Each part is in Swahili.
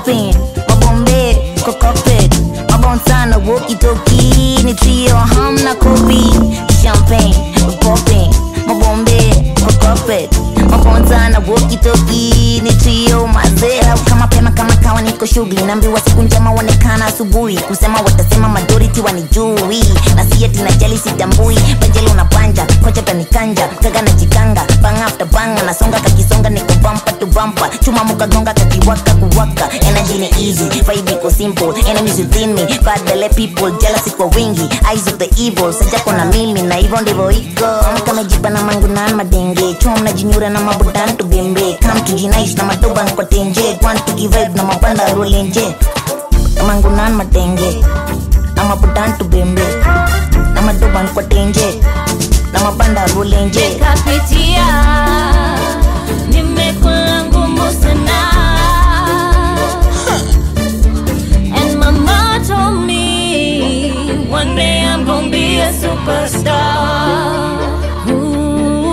popping mabombe kokopet mabon sana wokitoki ni trio hamna kopi champagne popping mabombe kokopet mabon sana wokitoki ni trio mazea kama pema kama kawa niko shughuli naambiwa siku njema onekana asubuhi kusema watasema majority wanijui na si ati najali sitambui pajali unapanja kocha tanikanja kaga na jikanga bang after bang nasonga kakisonga niko bumper to bumper chuma mukagonga kakiwaka kuwaka energy ni easy vibe iko simple enemies within me bad belle people jealousy kwa wingi eyes of the evil sajako na mimi na hivyo ndivyo iko kamejipa na mangu na madenge chuma mnajinyura na mabudan tubembe come to jinaish na madoban kwa tenje want to give vibe na mapanda rolenje mangu na madenge na mabudan tubembe na madoban kwa tenje na mapanda rolenje kapitia nimekula ngumu sana and mama told me one day i'm gonna be a superstar Ooh.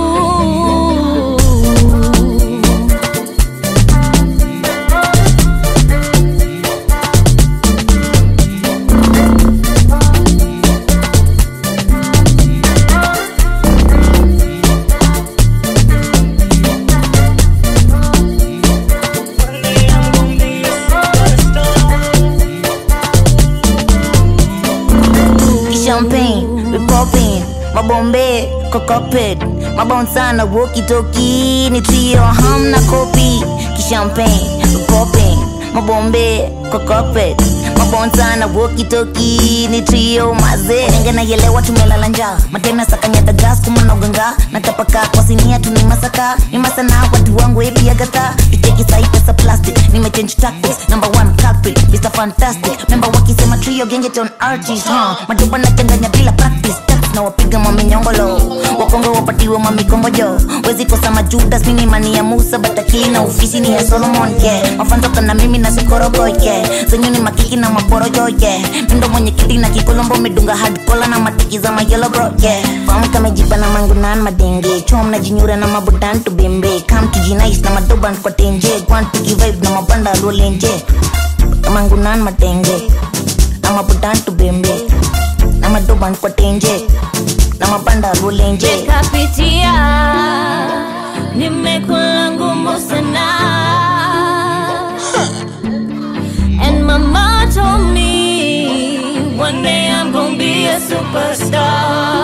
champagne we popping mabombe kokopet mabon sana wokitoki ni trio hamna kopi kishampagne we popping mabombe kokopet mabon sana wokitoki ni trio maze nenge naielewa tumelala njaa mateme sakanyata gas kumanoganga natapaka kwa sinia tuni masaka ni masana watu wangu epiagata icheki sai pesa plastic nimechange tactics number one culprit Mr. Fantastic member wakisema trio gengeton artist huh? majuba nachanganya bila practice Text na wapiga maminyongolo wakongo wapatiwe mamikongojo wezi kosa majudas mini mani ya musa batakili na ofisi ni ya solomon ke mafanzoka na mimi na sokorogoke zenyu ni makiki na maporojoje mindo mwenye kiti na kikolombo medunga hadkola na matiki za mayelo bro yeah. fam kamejipa na mangunan madenge chom na jinyura na mabudan tubembe kam tujinais na madoban kwa tenje kwan tukivibe na mabanda rolenje mangunan matenge na mabudan tubembe na madoban kwa tenje na mabanda rolenje kapitia nimekula ngumu sana and mama told me one day i'm gonna be a superstar